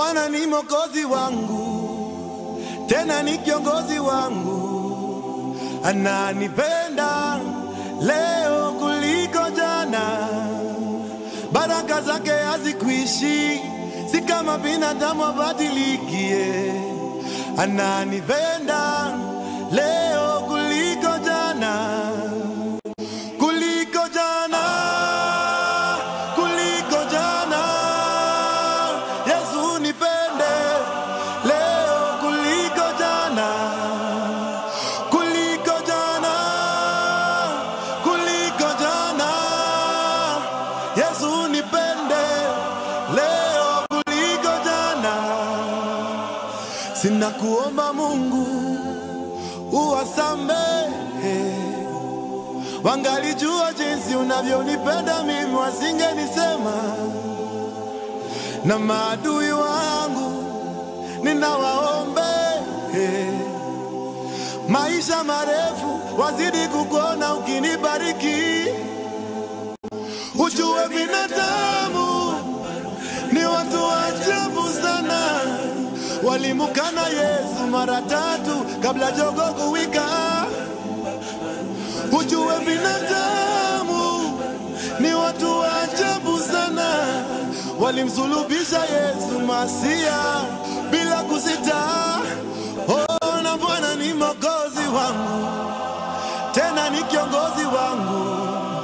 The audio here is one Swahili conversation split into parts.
Bwana ni mwokozi wangu, tena ni kiongozi wangu, ananipenda leo kuliko jana. Baraka zake hazikuishi, si kama binadamu abadilikie. Ananipenda leo kuliko jana, kuliko jana, kuliko jana. Yesu nipende leo kuliko jana, kuliko jana, kuliko jana. Yesu nipende leo kuliko jana. Sina kuomba Mungu uwasamehe, wangalijua jinsi unavyonipenda mimi, wasingenisema na maadui wangu ninawaombe maisha marefu, wazidi kukuona ukinibariki. Ujue binadamu ni watu wa ajabu sana, walimukana Yesu mara tatu kabla jogo kuwika. Ujue binadamu ni watu wa ajabu sana, walimsulubisha Yesu Masia bila kusita. Oh, na Bwana ni mwokozi wangu, tena ni kiongozi wangu,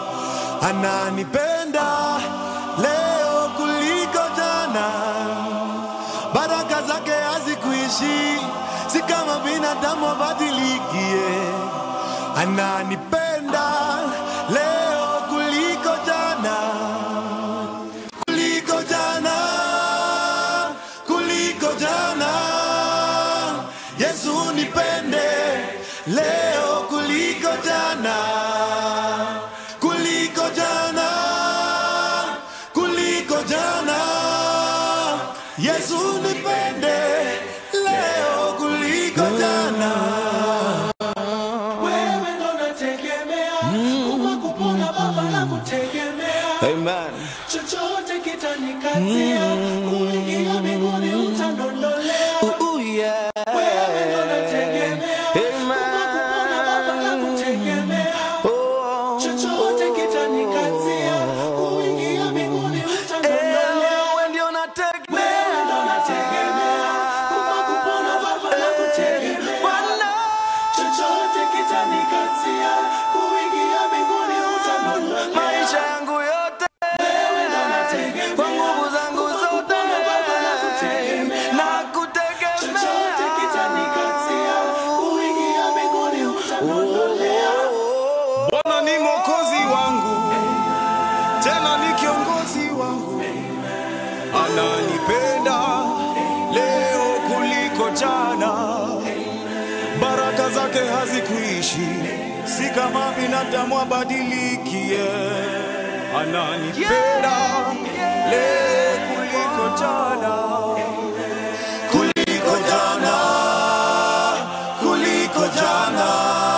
ananipenda leo kuliko jana. Baraka zake hazikuishi, si kama binadamu abadilikie. Ananipenda leo kuliko jana, kuliko jana, kuliko jana. Yesu nipende leo kuliko jana, kuliko jana, kuliko jana. Yesu nipende leo kuliko jana. Wewe ndo nategemea, kufa kupona Baba na kutegemea, Amen. chochote kitanikazia, kuingia mbinguni utandondolea. Ooh, yeah. Wewe ndo nategemea, kufa kupona Baba na kutegemea, Oh, chochote kitanikazia, kuingia mbinguni utandondolea. wewe ndio nategemea. Wewe ndo nategemea, kufa kupona Baba na kutegemea. Bwana. chochote kitanikazia kuingia mbinguni utandondolea. maisha yangu yote Wewe ndo nategemea, kwa nguvu zangu zote kupona Baba na kutegemea. na chochote kitanikazia kuingia mbinguni utandondolea. Bwana ni mwokozi wangu, tena ni kiongozi wangu, ananipenda leo kuliko jana. Baraka zake hazikuishi, si kama binadamu abadilikie. Ananipenda leo kuliko jana, kuliko jana, kuliko jana.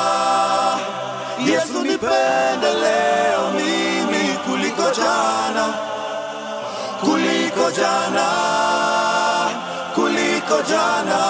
Yesu nipende leo mimi kuliko jana, kuliko jana, kuliko jana.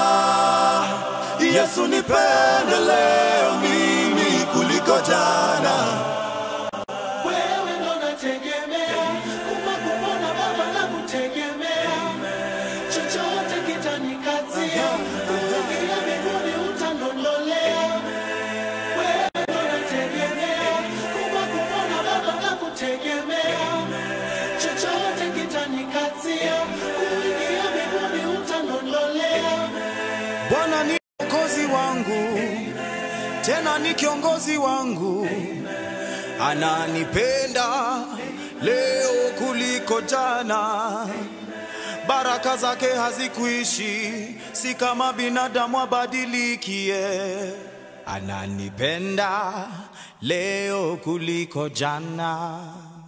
Yesu nipende leo mimi kuliko jana. Wewe ndo nategemea, kufa kupona Baba na kutegemea. Chochote kitanikazia, kuingia mbinguni utandondolea. Wewe ndo nategemea, kufa kupona Baba na kutegemea. Chochote kitanikazia, kuingia mbinguni utandondolea. Bwana ni mwokozi wangu, tena ni kiongozi wangu, ananipenda leo kuliko jana. Baraka zake hazikuishi, si kama binadamu abadilikie. Ananipenda leo kuliko jana.